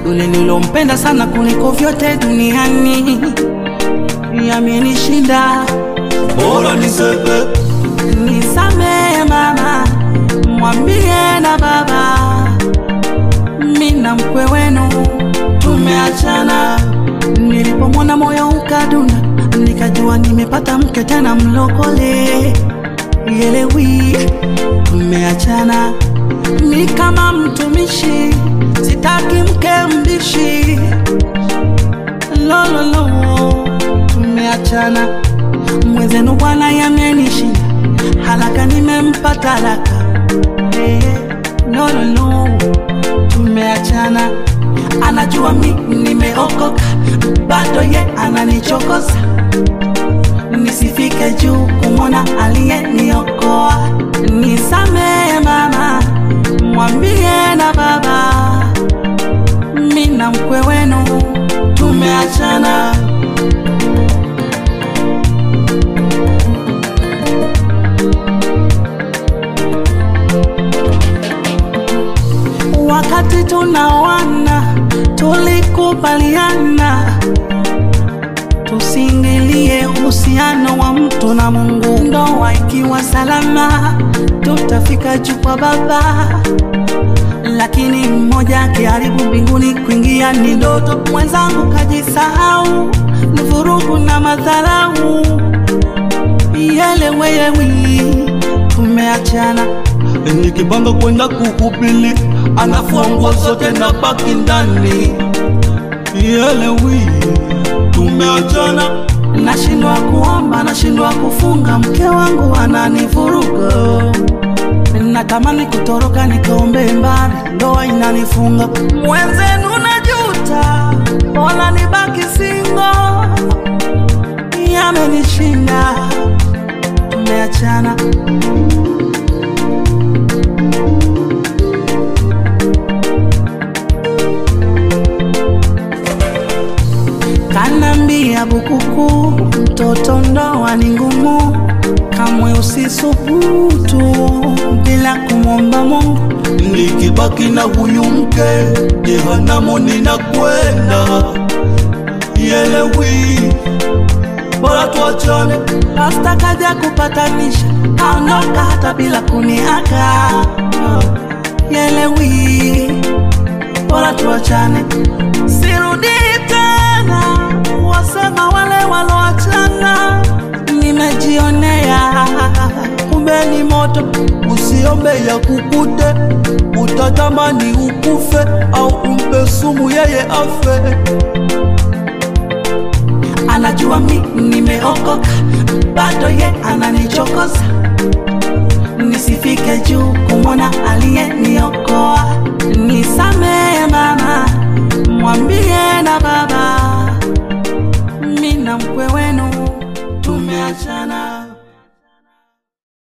yule nilompenda sana kuliko vyote duniani yamenishinda. bora niseme Nisamehe mama, mwambie na baba, mi na mkwe wenu tumeachana. Nilipomwona moyo ukadunda, nikajua nimepata mke tena mlokole. Yelewi, tumeachana. Mi kama mtumishi, sitaki mke mbishi. Lololo, tumeachana. Mwenzenu bwana yamenishinda, haraka nimempa talaka. Eh, no, no, no, tumeachana. Anajua mi nimeokoka, bado ye ananichokoza. Nisifike juu kumwona aliyeniokoa. Nisamehe mama, mwambie na baba, mi na mkwe wenu tumeachana. Wakati tunaoana tulikubaliana tusiingilie uhusiano wa mtu na Mungu. Ndoa ikiwa salama, tutafika juu kwa Baba, lakini mmoja akiharibu mbinguni, kuingia ni ndoto. Mwenzangu kajisahau, ni vurugu na madharau. Yeleweyewi, tumeachana. nikipanga kwenda kuhubiri anafua nguo zote na baki ndani yelewi tumeachana Nashindwa kuomba, nashindwa kufunga, mke wangu ananivuruga. Natamani kutoroka nikaombe mbali, ndoa inanifunga. Mwenzenu najuta, bora nibaki singo. Yamenishinda, tumeachana. Kanambia bukuku, mtoto ndoa ni ngumu, kamwe usisubutu bila kumwomba Mungu. nikibaki na huyu mke jehanamu ninakwenda yelewi bora tuachane Pasta kaja kupatanisha, aondoka hata bila kuniaga. Yelewi, bora tuachane, sirudi tena. Wasema wale waloachana, nimejionea kumbe ni moto usiombe ya kukute utatamani ukufe au umpe sumu yeye afe anajua mi nimeokoka, bado ye ananichokoza. Nisifike juu kumwona aliyeniokoa, nisame